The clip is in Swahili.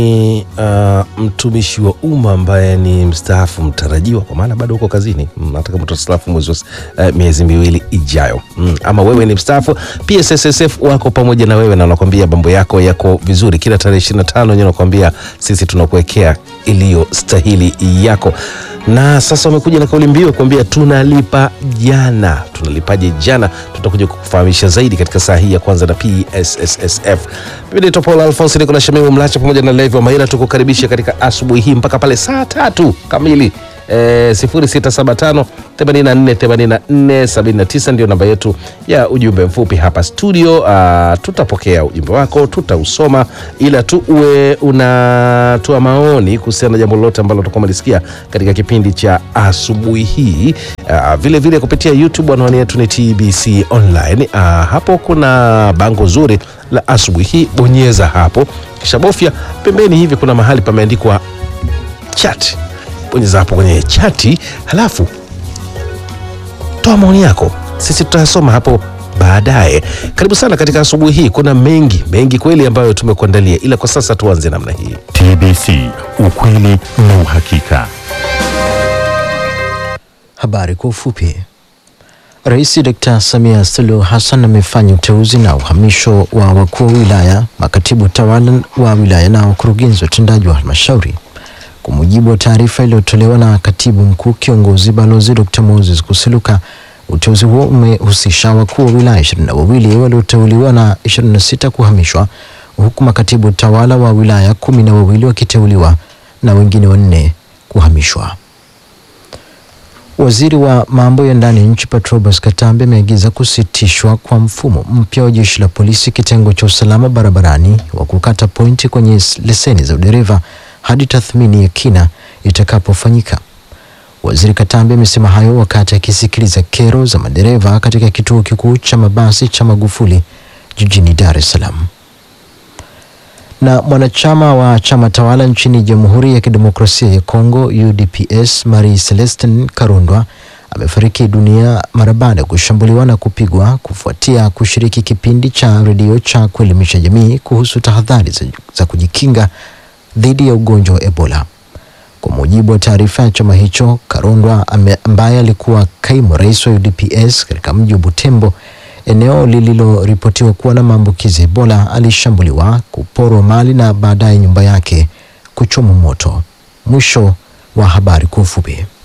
Ni uh, mtumishi wa umma ambaye ni mstaafu mtarajiwa, kwa maana bado uko kazini, Mm, hata kama utastaafu mwezi wa s- uh, miezi miwili ijayo. Mm, ama wewe ni mstaafu, PSSSF wako pamoja na wewe na wanakwambia mambo yako yako vizuri. Kila tarehe 25 wenyewe wanakwambia sisi tunakuwekea iliyo stahili yako, na sasa wamekuja na kauli mbiu kuambia tunalipa jana. Tunalipaje jana? Tutakuja kukufahamisha zaidi katika saa hii ya kwanza na PSSSF. Mimi naitwa Paul Alphonse, niko na Shamimu Mlacha pamoja na Levi wa Maira, tukukaribisha katika asubuhi hii mpaka pale saa tatu kamili. E, 0675 84 84 79 ndio namba yetu ya ujumbe mfupi hapa studio. Ah, tutapokea ujumbe wako, tutausoma, ila tu uwe unatoa maoni kuhusiana na jambo lolote ambalo utakuwa umelisikia katika kipindi cha asubuhi hii. Ah, vile vile kupitia YouTube anwani yetu ni TBC Online. Ah, hapo kuna bango zuri la asubuhi hii, bonyeza hapo, kisha bofya pembeni hivi, kuna mahali pameandikwa chat bonyeza hapo kwenye chati, halafu toa maoni yako, sisi tutayasoma hapo baadaye. Karibu sana katika asubuhi hii. Kuna mengi mengi kweli ambayo tumekuandalia, ila kwa sasa tuanze namna hii. TBC, ukweli na uhakika. Habari kwa ufupi. Rais Dkt. Samia Suluhu Hassan amefanya uteuzi na uhamisho wa wakuu wa wilaya, makatibu tawala wa wilaya na wakurugenzi watendaji wa halmashauri. Kwa mujibu wa taarifa iliyotolewa na katibu mkuu kiongozi Balozi Dr. Moses Kusiluka, uteuzi huo umehusisha wakuu wa wilaya ishirini na wawili walioteuliwa na 26 kuhamishwa, huku makatibu tawala wa wilaya kumi na wawili wakiteuliwa na wengine wanne kuhamishwa. Waziri wa mambo ya ndani ya nchi Patrobas Katambe ameagiza kusitishwa kwa mfumo mpya wa jeshi la polisi kitengo cha usalama barabarani wa kukata pointi kwenye s- leseni za udereva hadi tathmini ya kina itakapofanyika. Waziri Katambe amesema hayo wakati akisikiliza kero za madereva katika kituo kikuu cha mabasi cha Magufuli jijini Dar es Salaam na mwanachama wa chama tawala nchini Jamhuri ya Kidemokrasia ya Kongo UDPS Marie Celestin Karundwa amefariki dunia mara baada ya kushambuliwa na kupigwa kufuatia kushiriki kipindi cha redio cha kuelimisha jamii kuhusu tahadhari za, za kujikinga dhidi ya ugonjwa wa Ebola. Kwa mujibu wa taarifa ya chama hicho, Karundwa ame- ambaye alikuwa kaimu rais wa UDPS katika mji wa Butembo, eneo lililoripotiwa kuwa na maambukizi ya Ebola, alishambuliwa, kuporwa mali na baadaye nyumba yake kuchomwa moto. Mwisho wa habari kwa ufupi.